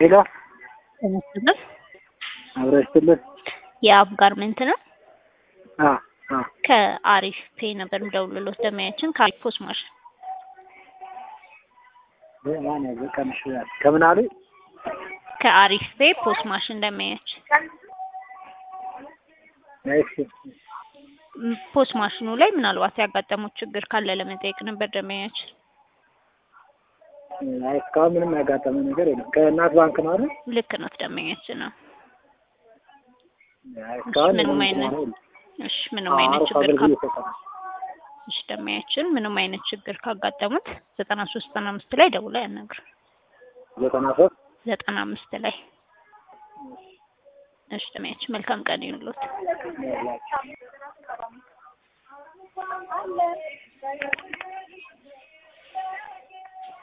ሄሎ ተመስገን አብረስትልን የአብ ጋርመንት ነው። አ አ ከአሪፍ ፔ ነበር የምደውልልዎት ደማያችን ከአሪፍ ፖስ ማሽን ማን ያዘቀምሽ ከምን አሉ ከአሪፍ ፔ ፖስ ማሽን ደማያችን እሺ ም- ፖስ ማሽኑ ላይ ምናልባት ያጋጠሙት ችግር ካለ ለመጠየቅ ነበር ደማያችን። አይ እስካሁን ምንም ያጋጠመ ነገር የለም ከእናት ባንክ ነው አይደል ልክ ነው ደማያችን ነው። አይ እስካሁን ምንም ምንም አይነት ችግር የለም። እሺ ምንም አይነት አሪፍ ችግር ካ አገልግሎት ይሰጣል እሺ ደማያችን ምንም አይነት ችግር ካጋጠሙት ዘጠና ሶስት ዘጠና አምስት ላይ ደውለው ያናግሩ። ዘጠና ሶስት ዘጠና አምስት ላይ እሺ ደማያችን መልካም ቀን ይሁንልዎት።